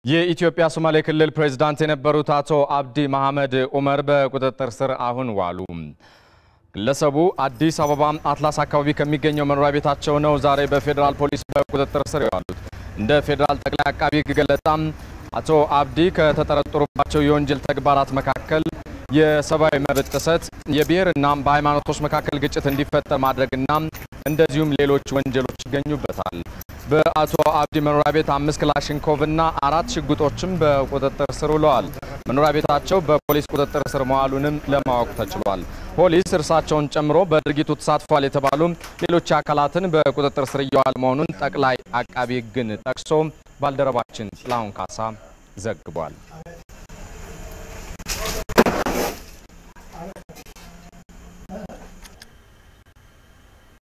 የኢትዮጵያ ሶማሌ ክልል ፕሬዝዳንት የነበሩት አቶ አብዲ መሐመድ ኡመር በቁጥጥር ስር አሁን ዋሉ። ግለሰቡ አዲስ አበባ አትላስ አካባቢ ከሚገኘው መኖሪያ ቤታቸው ነው ዛሬ በፌዴራል ፖሊስ በቁጥጥር ስር የዋሉት። እንደ ፌዴራል ጠቅላይ አቃቢ ሕግ ገለጻ አቶ አብዲ ከተጠረጠሩባቸው የወንጀል ተግባራት መካከል የሰብአዊ መብት ጥሰት፣ የብሔርና በሃይማኖቶች መካከል ግጭት እንዲፈጠር ማድረግና እንደዚሁም ሌሎች ወንጀሎች ይገኙበታል። በአቶ አብዲ መኖሪያ ቤት አምስት ክላሽንኮቭ እና አራት ሽጉጦችም በቁጥጥር ስር ውለዋል። መኖሪያ ቤታቸው በፖሊስ ቁጥጥር ስር መዋሉንም ለማወቅ ተችሏል። ፖሊስ እርሳቸውን ጨምሮ በድርጊቱ ተሳትፏል የተባሉ ሌሎች አካላትን በቁጥጥር ስር እየዋለ መሆኑን ጠቅላይ አቃቢ ሕግን ጠቅሶ ባልደረባችን ጥላሁን ካሳ ዘግቧል።